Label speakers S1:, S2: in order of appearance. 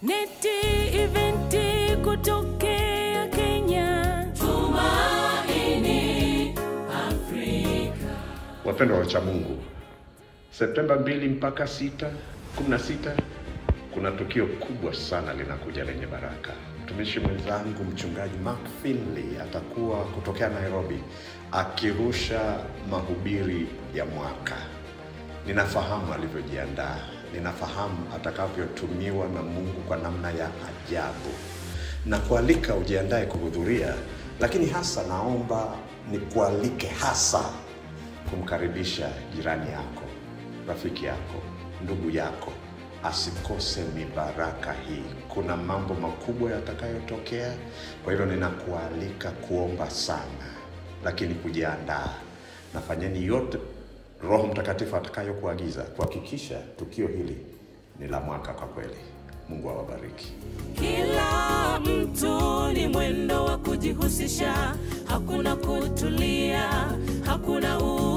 S1: Neti eventi kutokea Kenya. Tumaini Afrika.
S2: Wapendwa wacha Mungu, Septemba 2 mpaka 6, 16 kuna tukio kubwa sana linakuja lenye baraka. Mtumishi mwenzangu mchungaji Mark Finley atakuwa kutokea Nairobi akirusha mahubiri ya mwaka. Ninafahamu alivyojiandaa, ninafahamu atakavyotumiwa na Mungu kwa namna ya ajabu, na kualika ujiandae kuhudhuria, lakini hasa naomba nikualike hasa kumkaribisha jirani yako, rafiki yako, ndugu yako asikose mibaraka hii. Kuna mambo makubwa yatakayotokea, kwa hivyo ninakualika kuomba sana, lakini kujiandaa. Nafanyeni yote Roho Mtakatifu atakayokuagiza kuhakikisha tukio hili ni la mwaka kwa kweli. Mungu awabariki.
S1: Kila mtu ni mwendo wa kujihusisha, hakuna kutulia, hakuna u